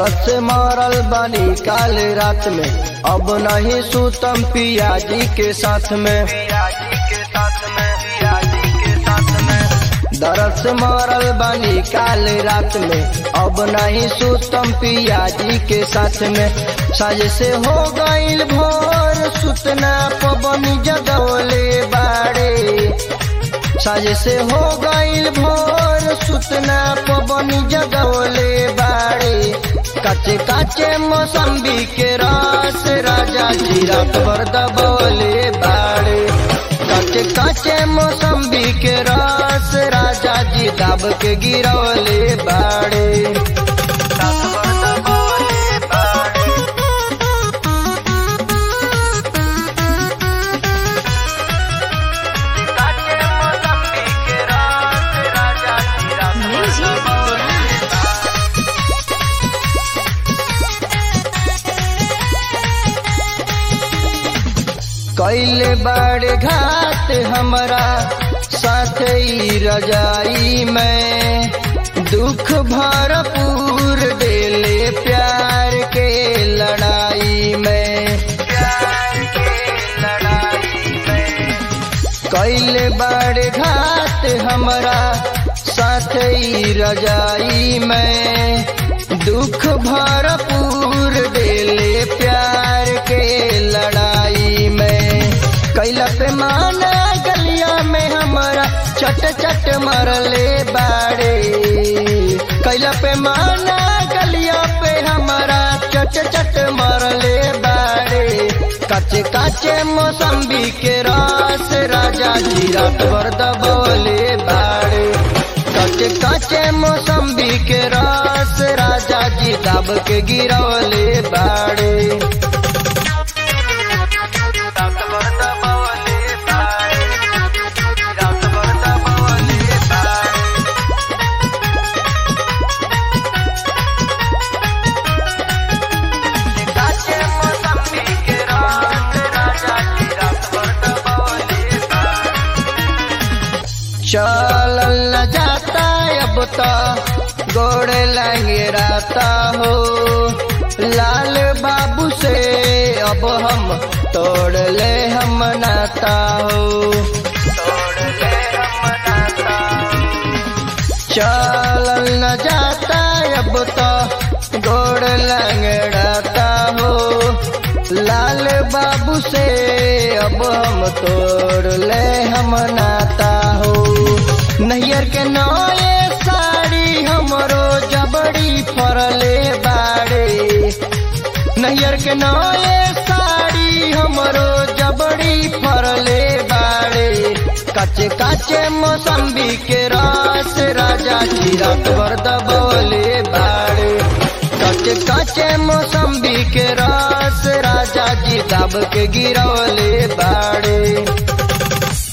दर्द से मरल बानी काल रात में अब नहीं सुतम पियाजी के साथ में दर्द से मरल बानी काल रात में अब नहीं सुतम पियाजी के साथ में साज से हो गईल भोर सुतना पवन जगवले बाड़े साज से हो गईल भोर सुतना पवन जगवले बाड़े काचे काचे मौसम्बी के रस राजा जी रात भर दबोले बाड़े काचे काचे मौसम्बी के रस राजा जी दाब के गिरौले बाड़े Music कैले बड़े घाट हमारा साथ ही रजाई में दुख भरपूर देले प्यार के लड़ाई में कैले बड़े घाट हमारा साथ ही रजाई में दुख भरपूर देले प्यार के लड़ाई में कैला पे माना गलिया में हमारा चट चट मरले बाड़े कैला पे माना गलिया पे हमारा चट चट मरले बाड़े काचे काचे मौसम्बी के रस राजा जी रात भर दबोले बाड़े काचे काचे मौसम्बी के रस राजा जी दब के गिरौले बाड़े चलल न जाता अब तो गोड़ लंगेराता हो लाल बाबू से अब हम तोड़ ले हम नाता हो चलल न जाता अब तो गोड़ लंगड़ाता हो लाल बाबू से अब हम तोड़ ले हम नाता हो नैयर के नए साड़ी हमरो जबड़ी फरले बाड़े नैयर के नए साड़ी हमरो जबड़ी फरले बाड़े काचे काचे मौसम्बी के रस राजा जी रात भर दबोले बाड़े काचे काचे मौसम्बी के रस राजा जी दब के गिरौले बाड़े